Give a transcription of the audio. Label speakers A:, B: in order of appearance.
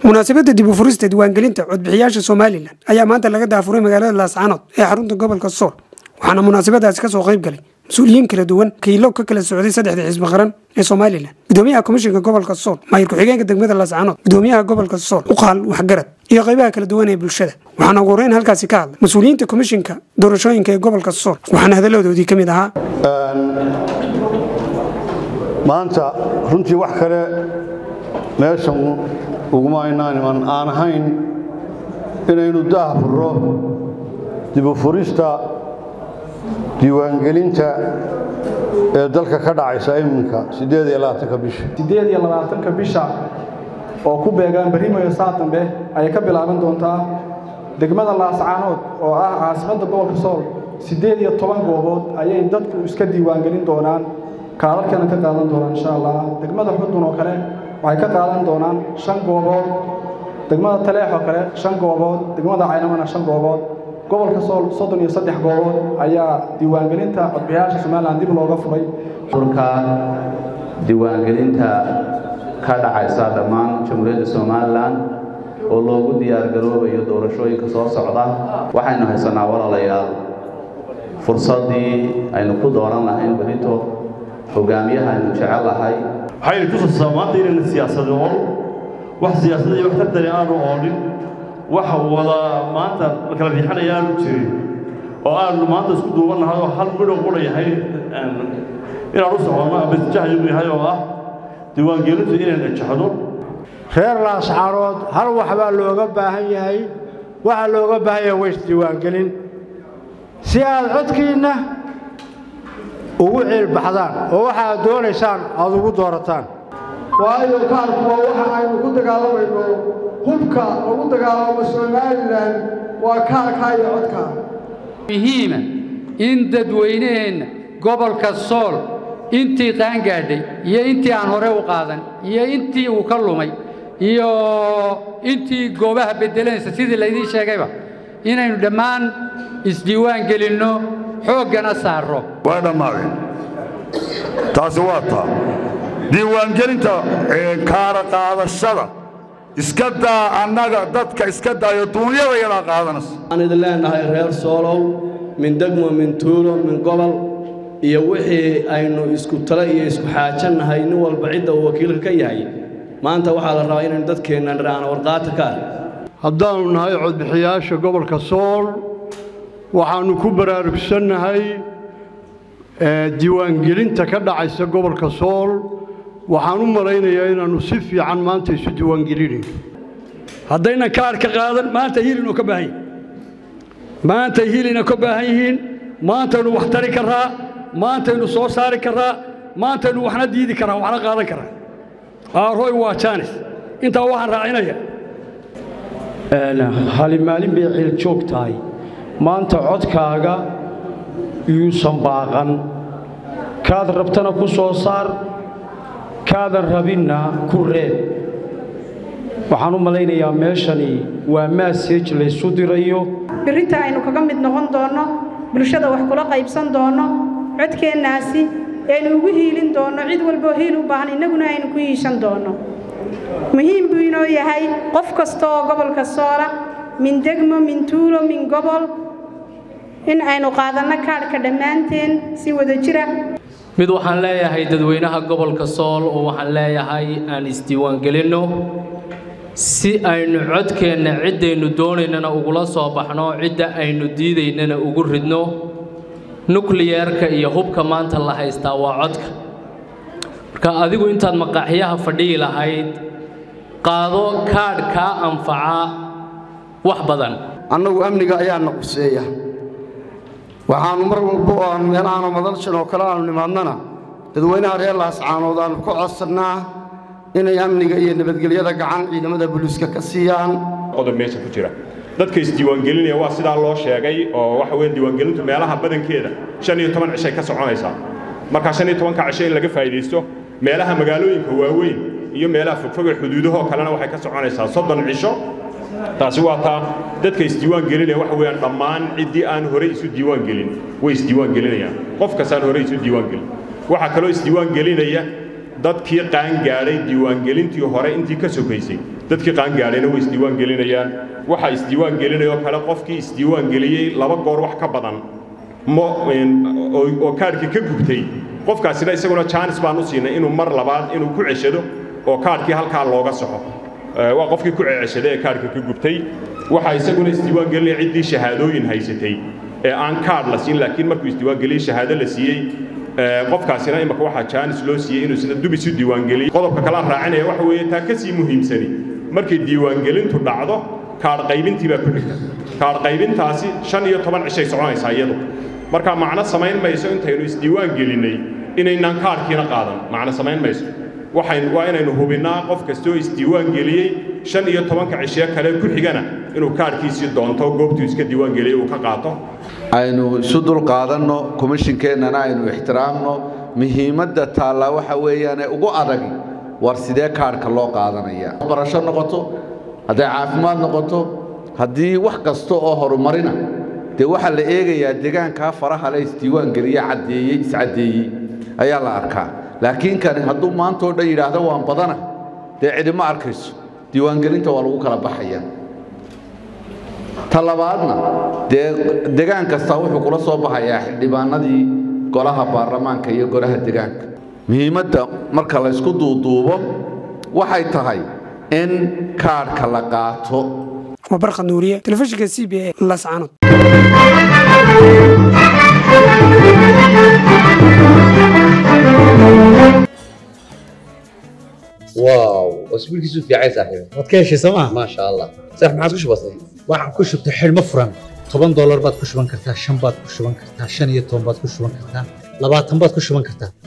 A: munaasabadda dib u furista diiwaangelinta codbixiyaasha somalilan ayaa maanta laga daafuray magaalada laascaanood ee xarunta gobolka sool waxaana munaasabadaasi kasoo qayb galay mas-uuliyiin kala duwan kiilo ka kala socday saddexda xisbi qaran ee somalilan gudoomiyaha komishinka gobolka sool maayir ku-xigeenka degmada laascaanood gudoomiyaha gobolka sool uqaal waxgarad iyo qaybaha kala duwan ee bulshada waxaana ugu horeyn halkaasi ka hadlay mas-uuliyiinta komishinka doorashooyinka ee gobolka sool waxaana hadalladoodii ka mid ahaa
B: maanta runtii wax kale meeshan uguma aynaan iman aan ahayn inaynu daah furro dibu furista diiwaangelinta ee dalka ka dhacaysa iminka siddeed iyo labaatanka bisha
C: siddeed iyo labaatanka bisha oo ku beegaan barimayo saatambe ayay ka bilaaban doontaa degmada laascaanood oo ah caasimadda gobolka sool siddeed iyo toban goobood ayay dadku iska diiwaangelin doonaan kaalarkana ka qaadan doonaan insha allah degmada xudun oo kale waxay ka qaadan doonaan shan goobood degmada taleex oo kale shan goobood degmada caynamana shan goobood gobolka sool soddon iyo saddex goobood ayaa diiwaangelinta codbixiyaasha somalilan dib looga furay
D: urka diiwaangelinta ka dhacaysa dhammaan jamhuuriyadda somalilan oo loogu diyaargaroobayo doorashooyinka soo socda waxaynu haysanaa walaalayaal fursaddii aynu ku dooran lahayn berito hogaamiyaha aynu jecel lahay
E: waxaynu tusaysaa maanta inayna siyaasadi ool wax siyaasada iyo wax tartani aanu oolin wax wada maanta la kala riixanaya aanu jirin oo aanu maanta isku duubannahay oo hal midhow qura yahay inaan u soconno ama isjahayagu yahay oo ah diiwaangelintu inayna jexdo
F: reer laascaanood hal wax baa looga baahan yahay waxaa looga baahan yahay ways diiwaangelin si aad codkiinna ugu ciilbaxdaan oo waxaad doonaysaan aad ugu doorataan
G: waayo kaarku waa waxa aynu ku dagaalamayno hubka lagu dagaalamo somalilan waa kaarkaa iyo codkaa
H: muhiima in dadweynaheenna gobolka sool intii qaangaadhay iyo intii aan hore u qaadan iyo intii uu ka lumay iyo intii goobaha beddelanaysa sidii laydiin sheegayba inaynu dhammaan isdiiwaan gelinno xooggana saarro
I: waa dhammaadeen taasi waa taa diiwaangelinta kaara qaadashada iska daa annaga dadka iska daayo duunyada yadaa qaadanaysa
J: waxaan idin leenahay reer soolow min degmo min tuulo min gobol iyo wixii aynu isku tale iyo isku xaajannahay nin walba cidda uu wakiilka ka yahay maanta waxaa la rabaa inaynu dadkeenna dhiraana warqaata ka ah
F: haddaannu nahay codbixiyaasha gobolka sool waxaannu ku baraarugsannahay diiwaangelinta ka dhacaysa gobolka sool waxaan u malaynayaa inaannu si fiican maanta isu diiwaangelinayno
K: haddaynan kaarka qaadan maanta hilinoo ka baahan yihin maanta hilina ka baahan yihiin maantaynu wax tari karraa maantaynu soo saari karraa maantaynu waxna diidi karraa waxna qaadan karraa aaroy waa jaanis intaa waxaan raacinaya
L: hali maalin bay ciil joog tahay maanta codkaaga yuusan baaqan kaad rabtana ku soo saar kaadan rabinna ku reeb waxaan u malaynayaa meeshani waa maasej laysu dirayo
M: birrinta aynu kaga mid noqon doonno bulshada wax kula qaybsan doonno codkeennaasi aynu ugu hiilin doonno cid walboo hiil u baahan innaguna aynu ku hiishan doonno muhiim buu inoo yahay qof kasta oo gobolka soola min degmo min tuulo min gobol in aynu qaadanno kaadhka dhammaanteen si wada jira
N: mid waxaan leeyahay dadweynaha gobolka sool oo waxaan leeyahay aan isdiiwaangelinno si aynu codkeenna ciddaynu doonaynana ugula soo baxno cidda aynu diidaynana ugu ridno nukliyerka iyo hubka maanta la haystaa waa codka marka adigu intaad maqaaxyaha fadhiyi lahayd qaado kaadh kaa anfaca wax badan
O: annagu amniga ayaana quseeya waxaannu mar walba oo aanu meelahaanu madalshan oo kale aanu nimaadnana dadweynaha reer laascaanood aannu ka codsannaa inay amniga iyo nabadgelyada gacan ciidamada buliiska ka siiyaan
P: qodob meesha ku jira dadka isdiiwaangelinaya waa sidaa loo sheegay oo waxa weeye diiwaangelintu meelaha badankeeda shan iyo toban cishay ka soconaysaa markaa shan iyo tobanka cisho in laga faa'iidaysto meelaha magaalooyinka waaweyn iyo meelaha fogfoga xuduudahoo kalena waxay ka soconaysaa soddon cisho taasi waa taa dadka isdiiwaan gelinaya waxa weeyaan dhammaan ciddii aan horey isu diiwaan gelin way isdiiwaan gelinayaan qof kastaan horey isu diiwaan gelin waxaa kaloo isdiiwaan gelinaya dadkii qaangaadhay diiwaangelintii hore intii ka sokaysay dadkii qaangaadhayna way isdiiwaan gelinayaan waxaa isdiiwaan gelinayoo kale qofkii isdiiwaan geliyey laba goor wax ka badan mo oo kaadhkii ka gubtay qofkaasina isaguna jaanis baan u siinay inuu mar labaad inuu ku ceshado oo kaadhkii halkaa looga soxo waa qofkii ku ceceshaday ee kaadhka ka gubtay waxaa isaguna isdiiwaan gelinaya ciddii shahaadooyin haysatay ee aan kaadh la siin laakiin markuu isdiiwaan geliyey shahaado la siiyey qofkaasina imaka waxaa jaanis loo siiyey inuu isna dub isu diiwaangeliyo qodobka kale aan raacinaya waxa weeye taa ka sii muhiimsani markay diiwaangelintu dhacdo kaadh qaybintii baa ku xigta kaadh qaybintaasi shan iyo toban cishay soconaysaa iyadu marka macno samayn mayso intaynu isdiiwaan gelinnay inaynaan kaadhkiina qaadan macno samayn mayso waxayn waa inaynu hubinnaa qof kastoo isdiiwaan geliyey shan iyo tobanka cishiyo kale ku xigana inuu kaadhkiisii doonto goobtuu iska diiwaan geliyey uu ka qaato
Q: aynu isu dulqaadanno komishinkeennana aynu ixtiraamno muhiimadda taallaa waxa weeyaane ugu adagi war sidee kaadhka loo qaadanaya barasho noqoto hadday caafimaad noqoto haddii wax kasta oo horumarina dee waxaa la eegayaa deegaankaa faraha le isdiiwaan geliye caddeeyey iscaddeeyey ayaa la arkaa laakiin kani hadduu maantao dhan yidhaahdo waan badana dee cidima arkayso diiwaangelinta waa lagu kala baxaya ta labaadna dee degaan kastaa wuxuu kula soo baxayaa xildhibaanadii golaha baarlamaanka iyo golaha degaanka muhiimadda marka laysku duuduubo waxay tahay in kaadhka la qaato
A: waa barkhad nuuriye telefishinka c b a lascanood
R: واو اسبوعك في عايز صاحبي
S: waad ka heshay sooma
R: ما شاء الله صح ما عاد بسيط
S: waxaan ku shubtay xidhmo furan toban doolar baad ku shuban kartaa shan baad ku shuban kartaa shan iyo toban baad ku shuban kartaa labaatan baad ku shuban kartaa